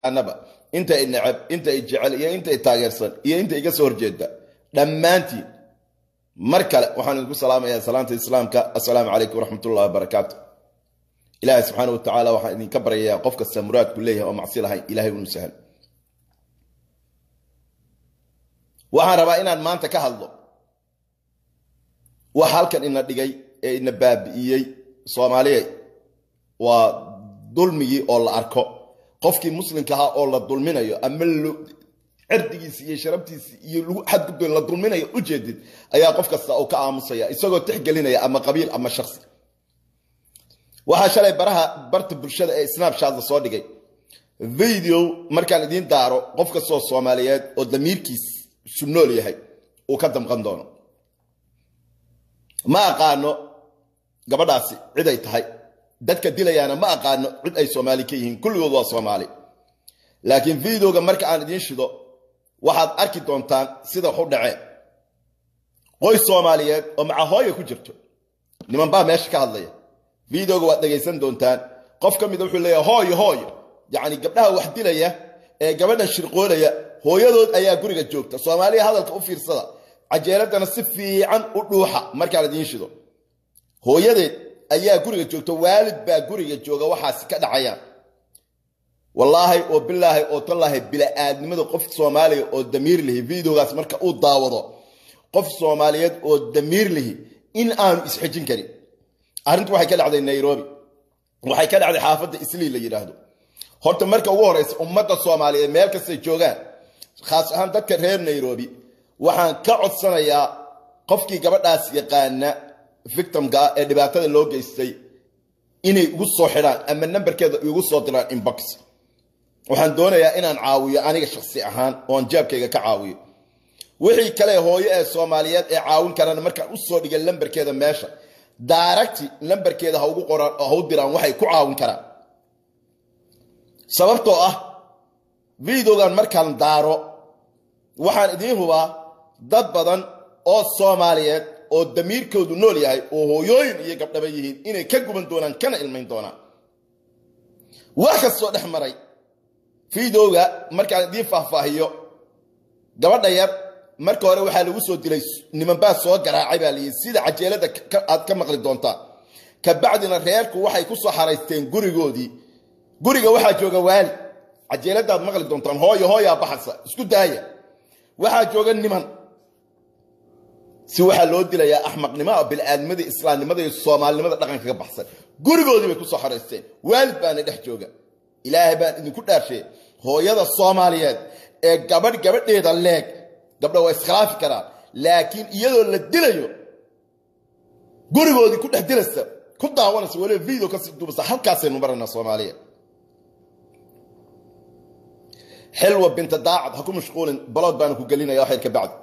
annaba inta i necab inta i jecel iyo inta i taageersan iyo inta iga soo horjeeda dhammaantiin mar kale waxaan idinku salaamayaa salaanta islaamka assalaamu calaykum waraxmatullahi wabarakaatu ilaahay subxaana wa tacaala waxaan idinka baryayaa qof kasta muraadku leeyahay oo macsi lahayn ilahay unu sahal waxaan rabaa inaan maanta ka hadlo wax halkan ina dhigay ee ina baabi'iyey soomaaliya waa dulmigii oo la arko qofkii muslimka ahaa oo la dulminayo ama cirdigiisi iyo sharabtiisi iyo lagu xadgudbay la dulminayo ujeedid ayaa qof kasta uu ka aamusaya isagoo tixgelinaya ama qabiil ama shaksi waxaa shalay baraha barta bulshada ee snapchat la soo dhigay video markaan idiin daaro qof kastoo soomaaliyeed oo damiirkiis su nool yahay uu ka damqan doono ma aqaano gabadhaasi cid ay tahay dadka dilayaana ma aqaano cid ay soomaali ka yihiin kulligood waa soomaali laakiin videoga marka aan idiin shido waxaad arki doontaan sida wax u dhaceen qoys soomaaliyeed oo macahooya ku jirto niman baa meesha ka hadlaya videoga waad dhegaysan doontaan qof ka mida wuxuu leeyahay hooyo hooyo yacni gabdhaha wax dilaya ee gabadhan shirqoolaya hooyadood ayaa guriga joogta soomaaliya hadalka u fiirsada cajeeladana si fiican u dhuuxa markaan idiin shido hooyadeed ayaa guriga joogta waalid baa guriga jooga waxaasi ka dhacayaan wallaahi oo bilaahi oo tallaahi bila-aadnimada qof soomaaliya oo damiir lihi videogaas marka uu daawado qof soomaaliyeed oo damiir lihi in aanu isxejin karin arrintu waxay ka dhacday nairobi waxay ka dhacday xaafadda islii la yidhaahdo horta marka ugu horeysa ummadda soomaaliyeed meel kastay joogaan khaas ahaan dadka reer nairobi waxaan ka codsanayaa qofkii gabadhaas yaqaana victimka ee dhibaatada loo geystay inay igu soo xidhaan ama nambarkeeda igu soo diraan inbox waxaan doonayaa inaan caawiyo aniga shaksi ahaan oon jaabkayga ka caawiyo wixii kale hooyo ee soomaaliyeed ee caawin karaan markaan u soo dhigay lambarkeeda meesha daaragti lambarkeeda ha ugu qoraan oo ha u diraan waxay ku caawin karaan sababtoo ah videogan markaan daaro waxaan idiin hubaa dad badan oo soomaaliyeed oo damiirkoodu nool yahay oo hooyooyin iyo gabdhaba yihiin inay ka guban doonaan kana ilmayn doonaan wax kastoo dhex maray videoga markaan idiin faahfaahiyo gabadha yar marka hore waxaa lagu soo dilay nimanbaa soo garaacay baa layii sida cajeelada aad ka maqli doontaan kabacdina reerku waxay ku soo xaraysteen gurigoodii guriga waxaa jooga waali cajeeladaad maqli doontaan hooyo hooyaa baxasa isku daaya waxaa jooga niman si waxaa loo dilayaa axmaqnimo bil'aadnimada islaamnimada iyo soomaalinimada dhaqanka ka baxsan gurigoodii bay kusoo xaraysteen waalid baana dhex jooga ilaahay baan idinku dhaarshay hooyada soomaaliyeed ee gabadh gabadheeda leeg gabdha waa iskhilaafi karaan laakiin iyadoo la dilayo gurigoodii ku dhex dilaysa ku daawanaysa waliba video kasii duubasa halkaasaynu maranaa soomaaliya xilwa binta daacad ha ku mashquulin balood baana ku gelinaya waxyar ka bacdi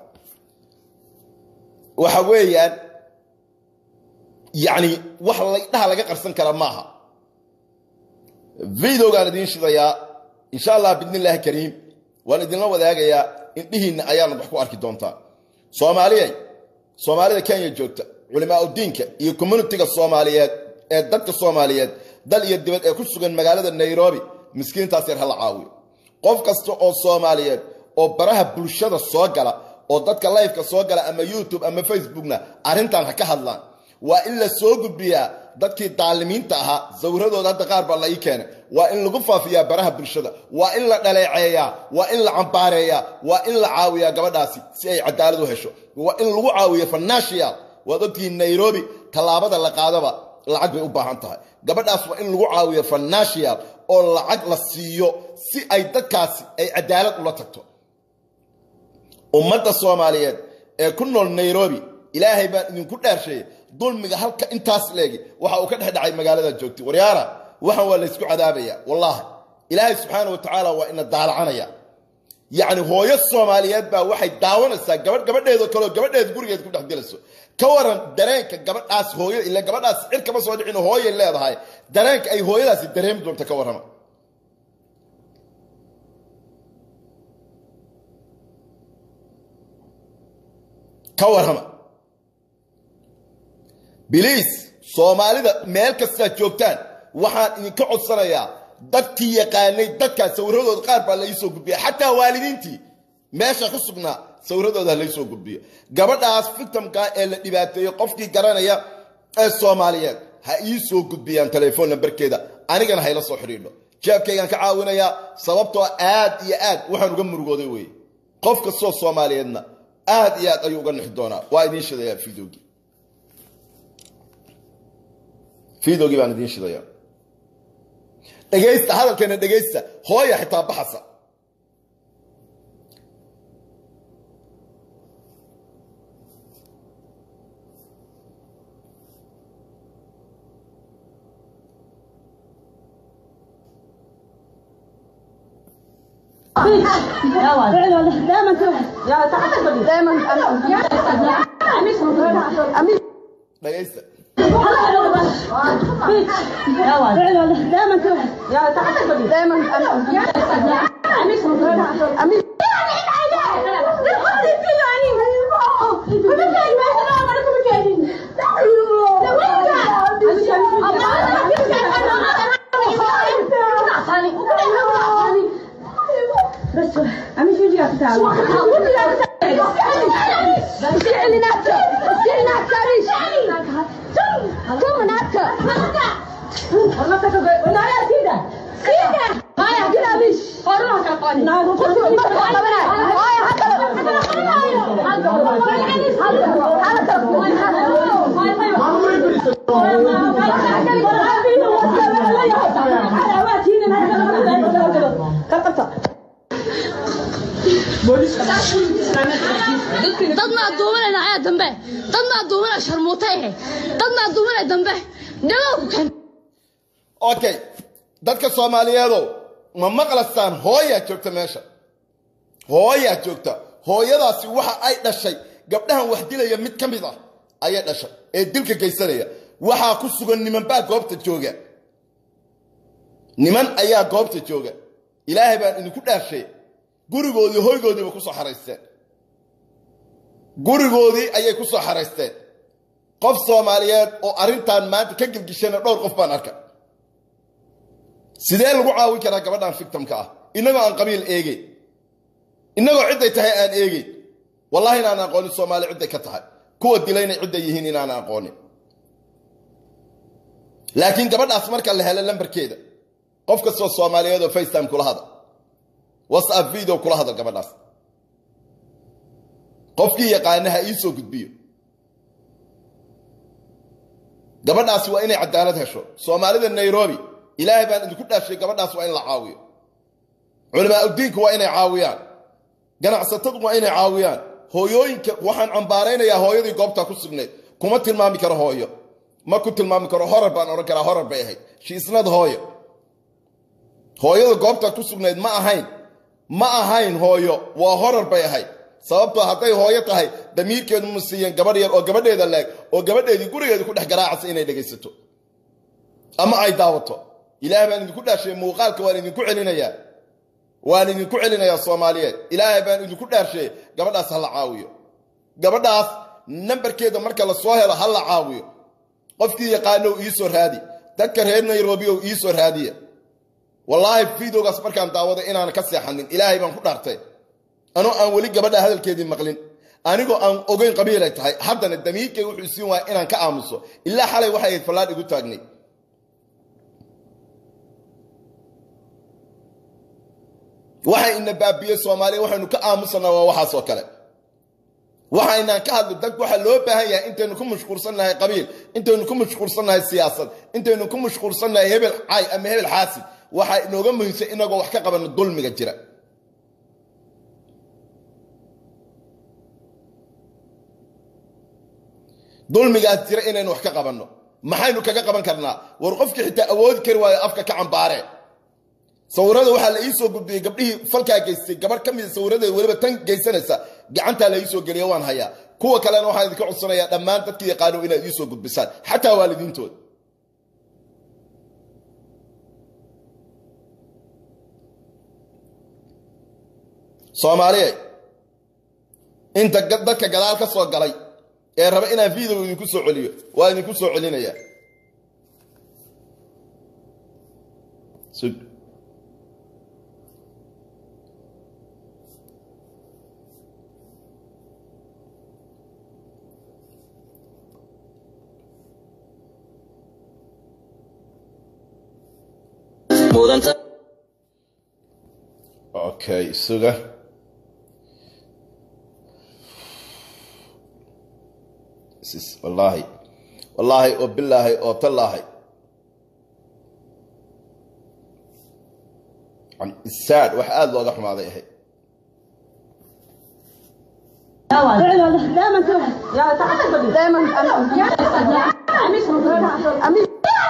waxa weeyaan yacni wax laydhaha laga qarsan kara maaha videogaan idiin shidayaa insha allah bidni illaahi kariim waan idinla wadaagayaa indhihiinna ayaana wax ku arki doontaa soomaaliyay soomaalida kenya joogta culimaa udiinka iyo communitiga soomaaliyeed ee dadka soomaaliyeed dal iyo dibad ee ku sugan magaalada nairobi miskiintaas yar hala caawiyo qof kasta oo soomaaliyeed oo baraha bulshada soo gala oo dadka lifeka soo gala ama youtube ama facebookna arrintan ha ka hadlaan waa in la soo gudbiyaa dadkii daalimiinta ahaa sawradooda hadda qaar baa la ii keenay waa in lagu faafiyaa baraha bulshada waa in la dhaleeceeyaa waa in la cambaareeyaa waa in la caawiyaa gabadhaasi si ay cadaalad u hesho waa in lagu caawiyo financial waad ogtihiin nairobi tallaabada la qaadaba lacag bay u baahan tahay gabadhaas waa in lagu caawiyo financial oo lacag la siiyo si ay dadkaasi ay cadaalad ula tagto ummadda soomaaliyeed ee ku nool nairobi ilaahay baan idinku dhaarsheeyey dulmiga halka intaas leegi waxa uu ka dhex dhacay magaalada joogtay waryaara waxaan waa laysku cadaabaya wallaahi ilaahay subxaana wa tacaala waa ina daalacanaya yacni hooyo soomaaliyeed baa waxay daawanaysaa gabadh gabadheedoo kaleo gabadheeda gurigeed ku dhex dilayso ka waran dareenka gabadhaas hooyo ile gabadhaas cir kama soo dhicin hooyay leedahay dareenka ay hooyadaasi dareemi doonta ka warrama ka warrama biliis soomaalida meel kastaad joogtaan waxaan idinka codsanayaa dadkii yaqaanay dadkaas sawiradooda qaar baa laisoo gudbiya xataa waalidiintii meesha ku sugnaa sawiradooda ha laysoo gudbiyo gabadhaas victimka ee la dhibaateeyey qofkii garanaya ee soomaaliyeed ha ii soo gudbiyaan telefoon nambarkeeda anigana hayla soo xidhiidho jeebkaygaan ka caawinayaa sababtoo aad iyo aad waxaan uga murugooday weye qof kastoo soomaaliyeedna aad iyo aad ayuu uga nixi doonaa waa idiin shidayaa fideogii fideogii baan idiin shidayaa dhegaysta hadalkeena dhegaysta hooya xitaa baxasa دائما يا تحت دائما امين dhegaysta دائما يا تحت دائما امين بس امين شو جاك تعال dadna aduumanayna ayaa dambe dadna aduumanaya sharmuutay ahe dadna aduumanaya dambe dhagow ku keen okay dadka soomaaliyeedow ma maqlastaan hooyaa joogta meesha hooyaa joogta hooyadaasi waxa ay dhashay gabdhahan wax dilaya mid ka mid ah ayay dhashay ee dilka geysanaya waxaa ku sugan nimanbaa goobta jooga niman ayaa goobta jooga ilaahay baan idinku dhaarshay gurigoodii hoygoodiiba ku soo xaraysteen gurigoodii ayay ku soo xaraysteen qof soomaaliyeed oo arrintan maanta ka gelgishana dhowr qof baan arka sidee lagu caawin karaa gabadhan victimka ah innagoo aan qabiil eegeyn innagoo cidday tahay aan eegeyn wallahi inaan aqoonin soomaali cidday ka tahay kuwa dilayna cidday yihiin inaan aqoonin laakiin gabadhaas marka la helo lambarkeeda qof kastoo soomaaliyeed oo facetime kula hadal whatsapp video kula hadal gabadhaas qofkii yaqaana ha ii soo gudbiyo gabadhaasi waa inay cadaalad hesho soomaalida nairobi ilaahay baan idinku dhaashay gabadhaas waa in la caawiyo culamaa udiinka waa inay caawiyaan ganacsatadu waa inay caawiyaan hooyooyinka waxaan cambaaraynayaa hooyadii goobtaa ku sugnayd kuma tilmaami karo hooyo ma ku tilmaami karo horar baan odhan karaa horar bay ahayd shiisnad hooyo hooyada goobtaa ku sugnayd ma ahayn ma ahayn hooyo waa horar bay ahayd sababtoo hadday hooyo tahay damiirkeedu ma siiyeen gabadh yar oo gabadheeda leeg oo gabadheedii gurigeeda ku dhex garaacasa inay dhegaysato ama ay daawato ilaahay baan idinku dhaashay muuqaalka waan idinku celinayaa waan idinku celinayaa soomaaliyeed ilaahay baan idinku dhaarshay gabadhaas ha la caawiyo gabadhaas nambarkeeda marka la soo helo ha la caawiyo qofkii yaqaanow iisoo raadi dadka reer nairobi ow iisoo raadiya wallaahi videogaas markaan daawaday inaan ka seexanin ilaahay baan ku dhaartay anoo aan weli gabadha hadalkeedii maqlin anigoo aan ogeyn qabiilay tahay haddana damiirkay wuxuu siin waaya inaan ka aamuso ilaa xalay waxay ahayd fallaadh igu taagnay waxay ina baabiyey soomaaliya waxaynu ka aamusanaa waa waxaas oo kale waxaynaan ka hadlo dad waxaa loo baahan yahay intaynu ku mashquulsannahay qabiil intaynu ku mashquulsannahay siyaasad intaynu ku mashquulsannahay hebel cay ama hebel xaasid waxaa inooga muhiimsan inagoo wax ka qabano dulmiga jira dulmigaas jira inaynu wax ka qabanno maxaynu kaga qaban karnaa war qofkii xitaa awoodi kari waayo afka ka cambaare sawirada waxaa la ii soo gudbiyey gabdhihii falkaa geystay gabarh ka mida sawirada weliba tan geysanaysa gacantaa la iisoo geliya waan hayaa kuwa kalena waxaan idinka codsanayaa dhammaan dadkii yaqaano inaad iisoo gudbisaan xataa waalidiintooda soomaaliya inta dadka gadaal ka soo galay ee raba inaan video idinku soo celiyo waa idinku soo celinayaa mudanta okay suga This is- wallaahi wallaahi oo bilaahi oo tallaahi Yani isaad wax aada looga xumaaday ahayd دائما كده يا تعال دائما امين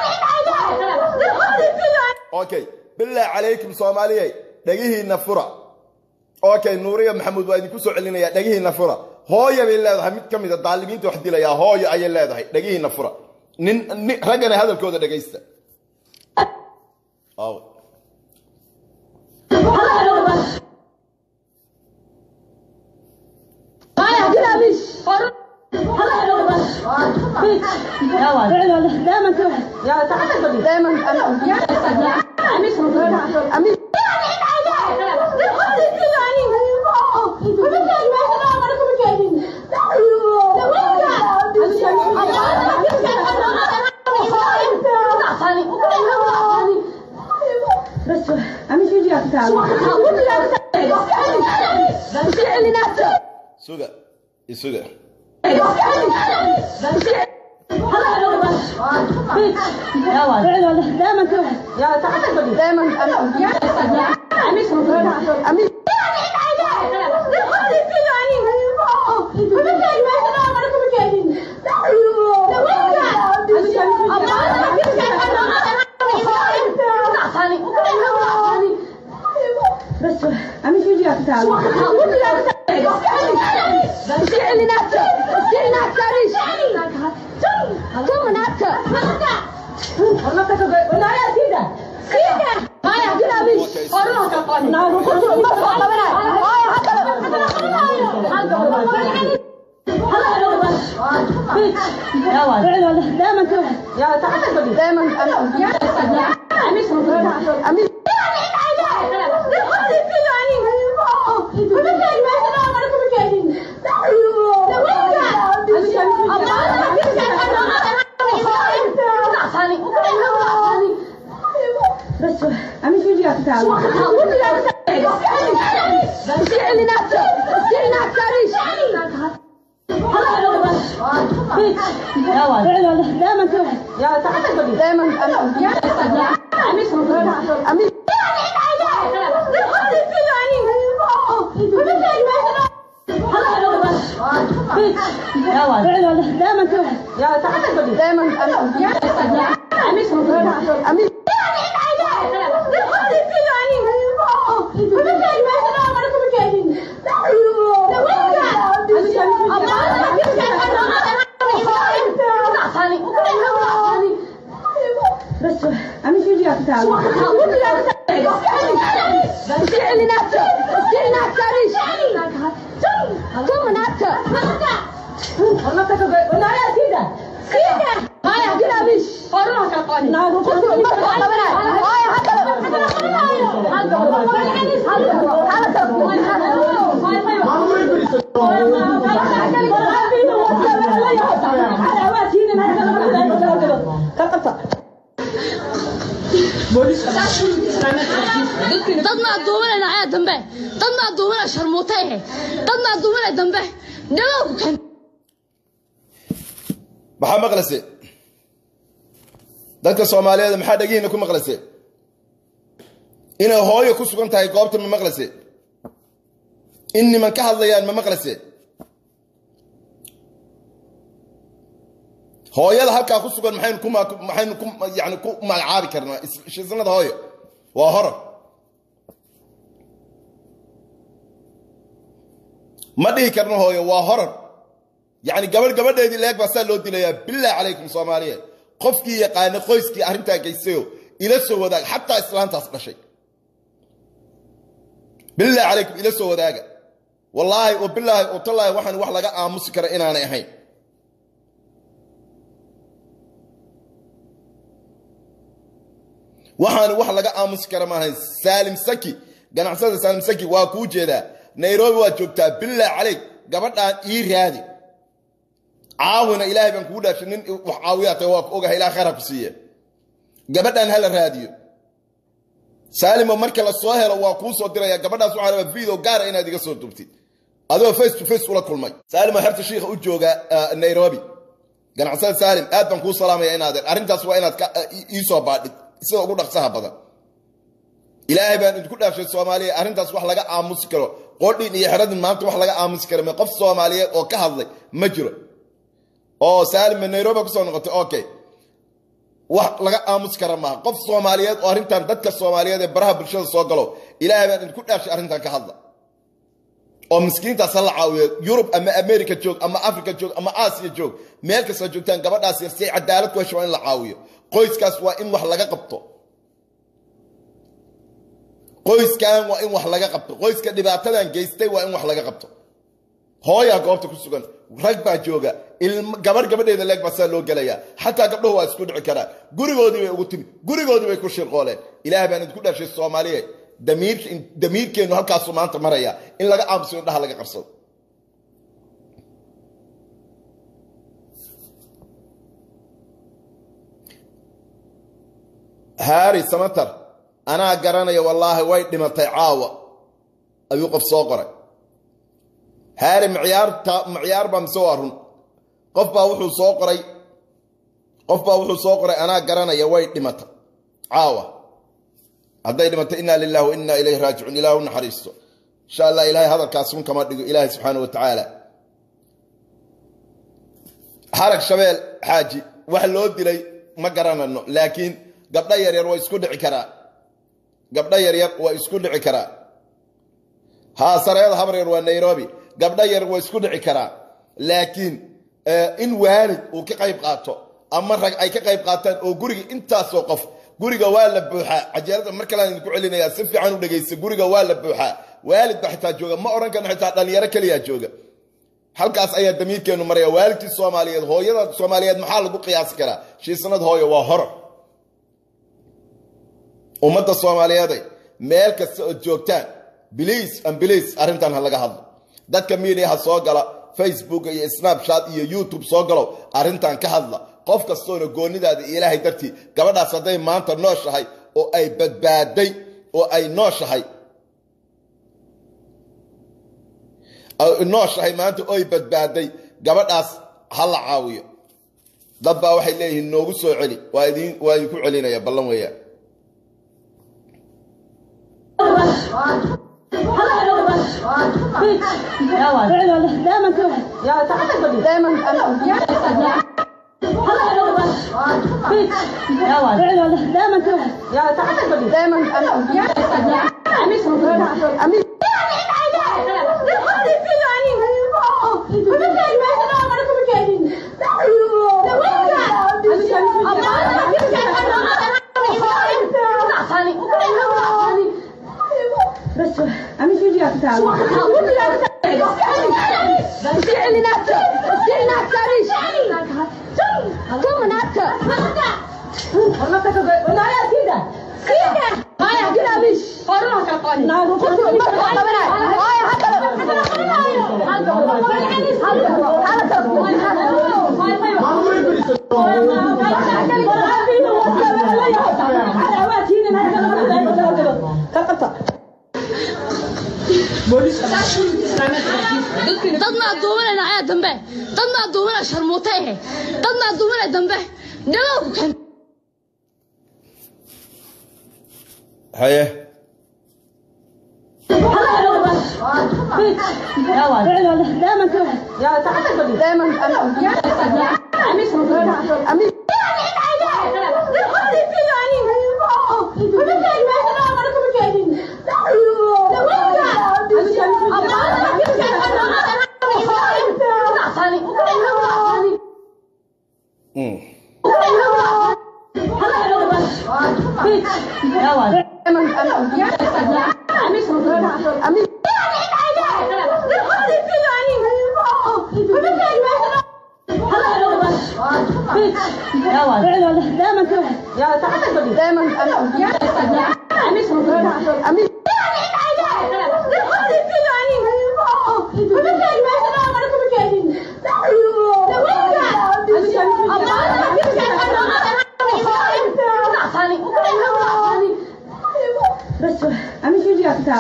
okay bilaa calaykum soomaaliyey dhegihiinna fura okay nuuriya maxamuud waa idinku soo celinayaa dhegihiinna fura hooya bay leedahay mid ka mida daalimiinta wax dilayaa hooyo ayay leedahay dhegihiinna fura nin nin raggana hadalkooda dhegaysta Aw. دائما كده يا تعال دائما امين بس امين شو جاك تعال suga isuga دائما كده يا تعال دائما امين بس امين شو جاك تعال دائما كده يا تعال دائما امين بس امين شو جاك تعال دائما كده يا تعال دائما امين دائما كده يا تعال دائما امين بس امين شو جاك تعال dadna aduumanay nacaya dambe dadna aduumanay sharmuuta ehe dadna aduumanay dambe nabada ku keen maxaa maqlase dadka soomaaliyeed maxaa dhegihiina ku maqlase inay hooyo ku sugan tahay goobta ma maqlase in niman ka hadlayaan ma maqlase hooyada halkaa ku sugan maxaynu ku ma- maxaynu ku yani ku magacaabi karnaa is- shisanada hooyo waa horar ma dhihi karno hooyo waa horar yani gabadh gabadheedii leeg baa saa loo dilayaa bilaa calaykum soomaaliyeed qofkii yaqaana qoyskii arrintaa geysayo ila soo wadaag xataa islaantaas dhashay bilaa calaykum ila soo wadaaga wallaahi oo bilaahi oo tallaahi waxaan wax laga aamusi kara inaanay ahayn waxaan wax laga aamusi kara maahayn saalim saki ganacsada saalim saki waa kuu jeedaa nairobi waad joogtaa bilaa calayk gabadhaan ii raadi caawina ilaahay baan kugu dhaashay nin wax caawiyaa tahay waa ku ogahay ilaah khayr ha ku siiye gabadhaan hala raadiyo saalimo marka la soo helo waa kuu soo diraya gabadhaas waxaa rabaa video gaara inaad iga soo dubtid adigoo face to face ula kulmay saalimo xerta shiikha u jooga nairobi ganacsada saalim aad baan kuu salaamaya inaadeen arrintaas waa inaad ii soo baadhid sida ugu dhaqsaha badan ilaahay baan idinku dhaafshay soomaaliya arrintaas wax laga aamusi karo qodhin iyo xeradin maanta wax laga aamusi karo qof soomaaliyeed oo ka hadlay ma jiro oo saalima nairobi kusoo noqotay okay wax laga aamusi kara maaha qof soomaaliyeed oo arrintan dadka soomaaliyeed ee baraha bulshada soo galo ilaahay baan idinku dhaafshay arrintan ka hadla oo miskiintaas ha la caawiyo yurub ama america joog ama africa joog ama aasiya joog meel kastoo joogtaan gabadhaas yar si ay cadaalad ku hesho waa in la caawiyo qoyskaas waa in wax laga qabto qoyskan waa in wax laga qabto qoyska dhibaatadan geystay waa in wax laga qabto hooyaa goobta ku sugan rag baa jooga gabarh gabadheeda leeg baa saa loo gelayaa xataa gabdhahu waa isku dhici karaan gurigoodii bay ugu timi gurigoodii bay ku shirqooleen ilaah baan idinku dhashay soomaaliye damiirkeennu halkaasuu maanta maraya in laga aamuso indhaha laga qabsado haari samatar anaa garanaya wallaahi way dhimatay caawa ayuu qof soo qoray haari mciyaarta maciyaar baa mise waa run qof baa wuxuu soo qoray qof baa wuxuu soo qoray anaa garanaya way dhimatay caawa hadday dhimatay inaa lilahi wa inaa ilayhi raajicuun ilah u naxariisto insha allah ilahay hadalkaas run kama dhigo ilaahay subxaana wa tacaala xarag shabeel xaaji wax loo dilay ma garanano laakiin gabdho yaryar waa isku dhici karaa gabdho yaryar waa isku dhici karaa haa sareeda habar yar waa nairobi gabdho yar waa isku dhici karaa laakiin in waalid uu ka qayb qaato ama rag ay ka qayb qaataan oo guriga intaasoo qof guriga waa la buuxaa cajeelada mar kalean idinku celinayaa si fiican u dhegaysta guriga waa la buuxaa waalid ba xitaa jooga ma odhan karno xitaa dhalinyaro keliyaa jooga halkaas ayaa damiirkeenu maraya waalidkii soomaaliyeed hooyada soomaaliyeed maxaa lagu qiyaasi karaa shiisanad hooyo waa horo ummadda soomaaliyeeday meel kasta ood joogtaan biliis ambiliis arrintan ha laga hadlo dadka miidiyaha soo gala facebook iyo snapchat iyo youtube soo galow arrintan ka hadla qof kastoona goonidaada iyo ilaahay dartii gabadhaas hadday maanta nooshahay oo ay badbaaday oo ay nooshahay nooshahay maanta oy badbaaday gabadhaas ha la caawiyo dad baa waxay leeyihiin noogu soo celi waa idin waa idinku celinaya ballan weeyaan دائما كده يا تعال بدي دائما دائما كده يا تعال بدي دائما اميس اميس بس اميس يجي تعال dadna aduumanayna ayaa dambe dadna aduumanaya sharmuuta ehe dadna aduumanaya dambe dhagow ku keen haye دائما كده يا تعال بدي دائما اميس اميس دائما كده يا تعال بدي دائما اميس اميس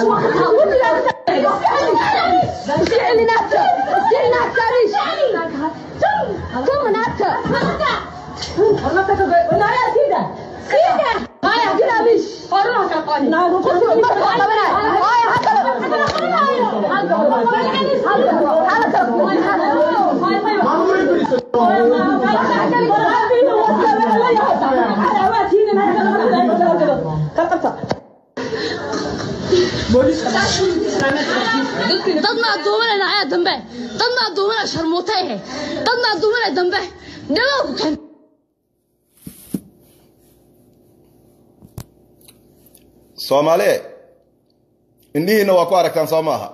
dadna aduumana dhacaya dambe dadna aduumana sharmuuta ehe dadna aduumana dambe dhagow ku keen soomaaliye indhihiinna waa ku aragtaan soo maaha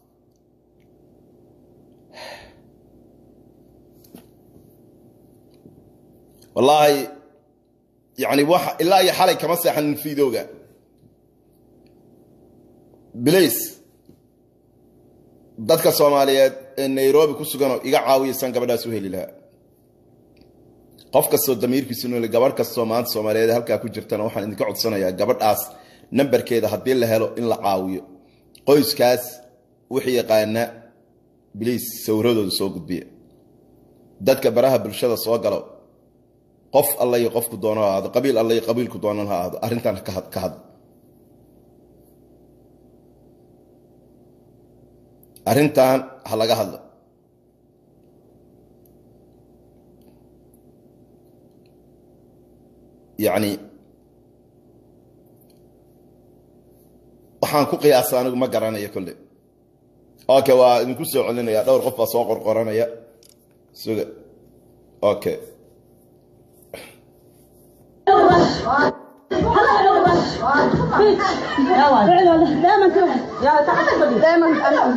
wallaahi yani wax ilaa iyo xalay kama seexanin fiidooga bilays dadka soomaaliyeed ee nairobi ku suganoo iga caawiyaysaan gabadhaas u heli lahaa qof kastoo damiirkiisu nole gabadh kastoo maanta soomaaliyeed halkaa ku jirtana waxaan idinka codsanayaa gabadhaas nambarkeeda haddii la helo in la caawiyo qoyskaas wixii yaqaana biliis sawradooda soo gudbiya dadka baraha bulshada soo galo qof alla iyo qofku doono ha ahaado qabiil alla iyo qabiilku doonan ha ahaado arrintan ka had- ka hadla arrintan ha laga hadlo yacni waxaan ku qiyaasa anigu ma garanayo kolle okay waa idinku soo celinaya dhowr qof baa soo qorqoranaya suga okay دائما كده يلا تعال بدي دائما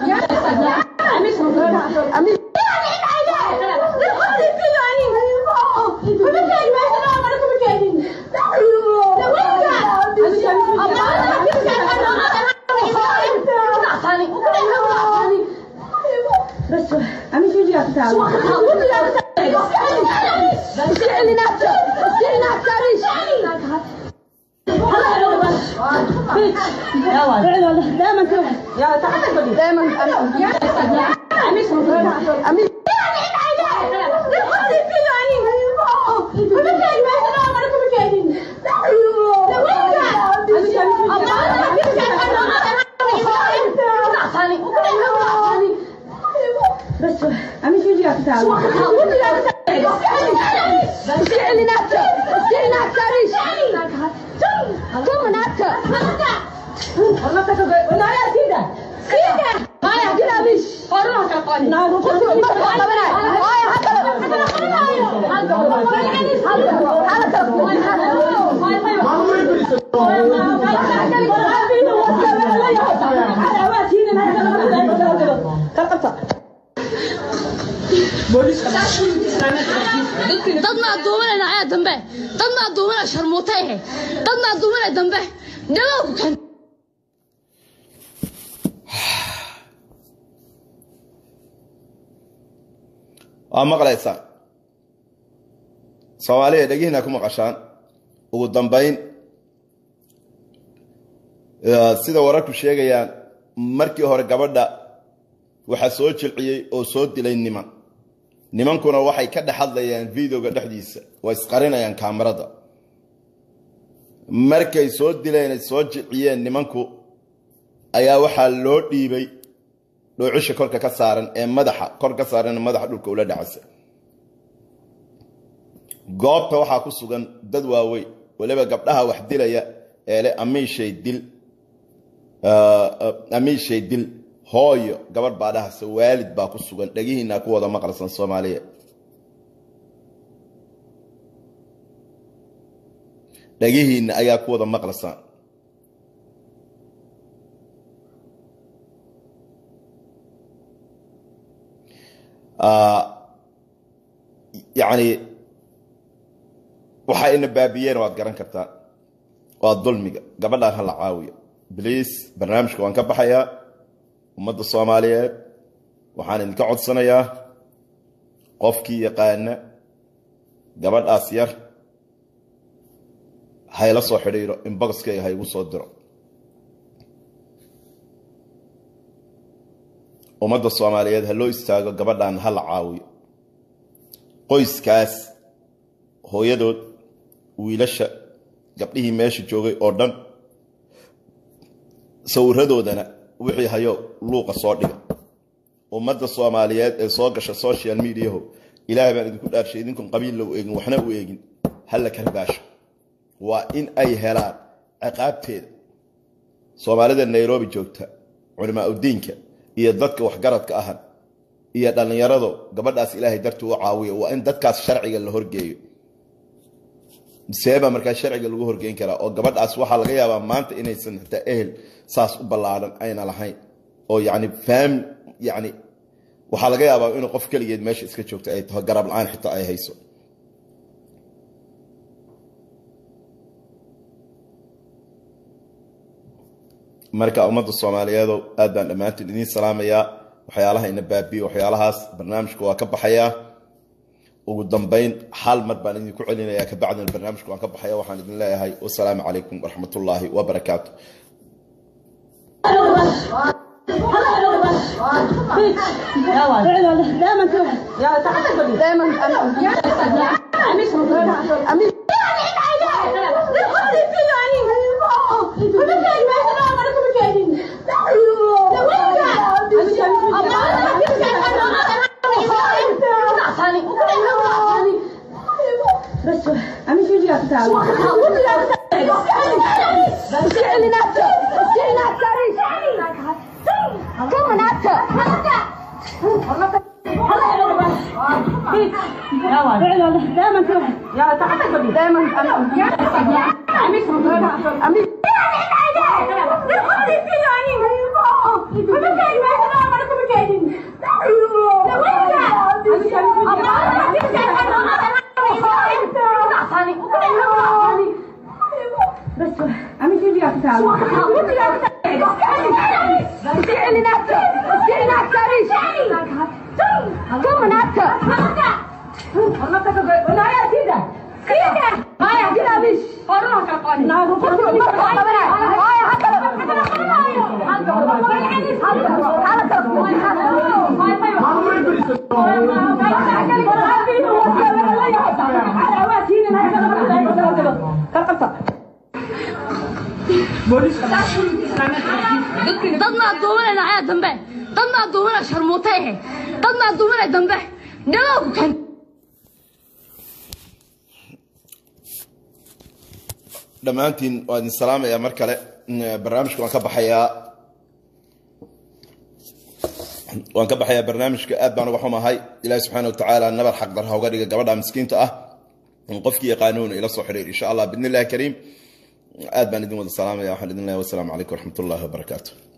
بس عمي شو جاك تعال يلا دائما كده يلا تعال بدي دائما بس عمي شو جاك تعال والله تكبر ولا يا سيدة dadna aduumana dhacaya dambe dadna aduumana sharmuuta ehe dadna aduumana dambe dhagow ku keen waa maqlaysaan soomaaliya dhegihiina ku maqashaan ugu dambayn eh, sida wararku sheegayaan markii hore gabadha waxaa soo jilciyey oo soo dilay niman nimankuna waxay ka dhex hadlayaan videoga dhexdiisa waa isqarinayaan kaamarada markay soo dileen ay soo jilciyeen nimanku ayaa waxaa loo dhiibay dhoocisha korka ka saaran ee madaxa kor ka saaran ee madaxa dhulka ula dhacaysa goobta waxaa ku sugan dad waaweyn waliba gabdhaha wax dilaya ee le amiishay dil amiishay dil hooyo gabadh baa dhahaysa waalid baa ku sugan dhegihiina ku wada maqalsan soomaaliya dhegihiina ayaa ku wada maqlasan yacni waxa ina baabiyeen waad garan kartaa waa dulmiga gabadhaan ha la caawiyo bliis barnaamijka waan ka baxayaa ummadda soomaaliyeed waxaan idinka codsanayaa qofkii yaqaana gabadhaas yar hayla soo xidhiiro inboxkayga ha igu soo diro ummadda soomaaliyeed ha loo istaago gabadhan ha la caawiyo qoyskaas hooyadood wiilasha gabdhihii meesha joogay oo dhan sawiradoodana wixii hayo luuqa soo dhiga ummadda soomaaliyeed ee soo gasha social mediaho ilaahay baan idinku dhaarshay idinkun qabiilla u eegin waxna u eegin halla karbaasho waa in ay helaan ciqaabteeda soomaalida nairobi joogta culimaa udiinka iyo dadka waxgaradka ahan iyo dhallinyarado gabadhaas ilaahay dartii u caawiya waa in dadkaas sharciga la horgeeyo seeba markaa sharciga lagu horgeyn karaa oo gabadhaas waxaa laga yaabaa maanta inaysan hataa ehel saas u ballaaran ayna lahayn oo yani faam yani waxaa laga yaabaa inuu qof keligeed meesha iska joogto ay taho garab la-aan xitaa ay hayso marka ummadda soomaaliyeedow aad baan dhammaantiin idiin salaamayaa waxyaalaha ina baabiyo waxyaalahaas barnaamijka waa ka baxayaa ugu dambeyn hal mar baan idinku celinayaa kabacdina barnaamijka waan ka baxaya waxaan idin leeyahay wasalaamu calaykum waraxmatullaahi wabarakaatu دائما تروح يلا تعال بدي دائما اميس اميس بس اميس وجهك تعال دائما تروح يلا تعال بدي دائما اميس اميس بس اميس وجهك تعال dadna aduumanayna ayaa dambe dadna aduumanay sharmuutay ahe dadna aduumanay dambe dhagow ku kan dhammaantiin waa idin salaamayaa mar kale barnaamijka waan ka baxayaa waan ka baxayaa barnaamijka aad baan uga xumahay ilaahi subxaana watacaala nabar xaqdar ha uga dhiga gabadha miskiinta ah qofkii yaqaanuuna ila soo xidhiir insha allah bidni illahi kariim aad baan idin wada salaamaya waxaan idin leeyahay wasalaamu calaykum waraxmat ullahi wabarakaatu